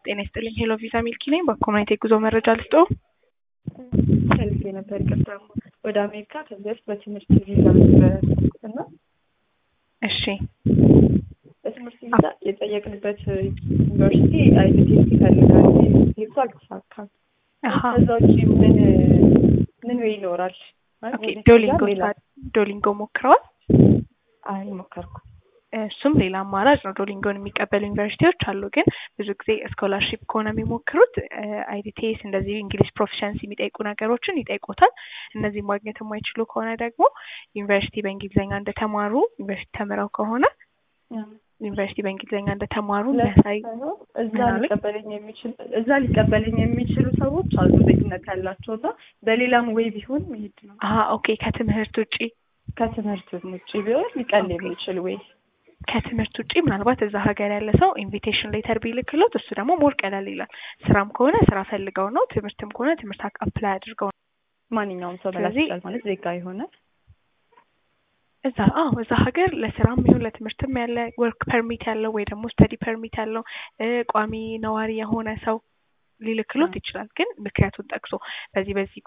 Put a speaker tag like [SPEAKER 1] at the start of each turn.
[SPEAKER 1] ጤና ይስጥልኝ ሄሎ ቪዛ ሚልኪ ነኝ። በኮሚኒቲ የጉዞ መረጃ ልስጦ።
[SPEAKER 2] ፈልጌ ነበር ይቅርታ። ወደ አሜሪካ ከዚህ በፊት በትምህርት ቪዛ ነበር እና
[SPEAKER 1] እሺ
[SPEAKER 2] በትምህርት ቪዛ የጠየቅንበት ዩኒቨርሲቲ አይዲቴስ ይፈልጋል። ሄቱ አልተሳካም።
[SPEAKER 1] አሀ
[SPEAKER 2] ከዛ ውጭ ምን ምን ወይ ይኖራል? ማለት
[SPEAKER 1] ኦኬ
[SPEAKER 2] ወደፊት
[SPEAKER 1] ዶሊንጎ
[SPEAKER 2] ሌላ
[SPEAKER 1] ዶሊንጎ ሞክረዋል።
[SPEAKER 2] አይ ሞከርኩ።
[SPEAKER 1] እሱም ሌላ አማራጭ ነው። ዶሊንጎን የሚቀበሉ ዩኒቨርሲቲዎች አሉ። ግን ብዙ ጊዜ ስኮላርሺፕ ከሆነ የሚሞክሩት አይዲቴስ እንደዚህ እንግሊሽ ፕሮፊሸንሲ የሚጠይቁ ነገሮችን ይጠይቁታል። እነዚህ ማግኘት የማይችሉ ከሆነ ደግሞ ዩኒቨርሲቲ በእንግሊዝኛ እንደተማሩ ዩኒቨርሲቲ ተምረው ከሆነ ዩኒቨርሲቲ በእንግሊዝኛ እንደተማሩ የሚያሳይ
[SPEAKER 2] ሳይሆን እዛ
[SPEAKER 1] ምን አለኝ?
[SPEAKER 2] ሊቀበለኝ የሚችል እዛ ሊቀበለኝ የሚችሉ ሰዎች አሉ ዜግነት ያላቸው እና በሌላም ወይ ቢሆን መሄድ ነው።
[SPEAKER 1] አሀ ኦኬ ከትምህርት ውጪ
[SPEAKER 2] ከትምህርት ውጭ ቢሆን ሊቀል
[SPEAKER 1] ኦኬ።
[SPEAKER 2] የሚችል ወይ
[SPEAKER 1] ከትምህርት ውጪ ምናልባት እዛ ሀገር ያለ ሰው ኢንቪቴሽን ሌተር ቢልክሎት እሱ ደግሞ ሞር ቀለል ይላል። ስራም ከሆነ ስራ ፈልገው ነው፣ ትምህርትም ከሆነ ትምህርት አፕላይ አድርገው ነው።
[SPEAKER 2] ማንኛውም ሰው መላክ
[SPEAKER 1] ስለዚህ-
[SPEAKER 2] ይችላል ማለት ዜጋ የሆነ
[SPEAKER 1] እዛ አዎ እዛ ሀገር ለስራም ይሁን ለትምህርትም ያለ ወርክ ፐርሚት ያለው ወይ ደግሞ ስተዲ ፐርሚት ያለው እ ቋሚ ነዋሪ የሆነ ሰው ሊልክሎት
[SPEAKER 2] አ።
[SPEAKER 1] ይችላል። ግን ምክንያቱን ጠቅሶ በዚህ በዚህ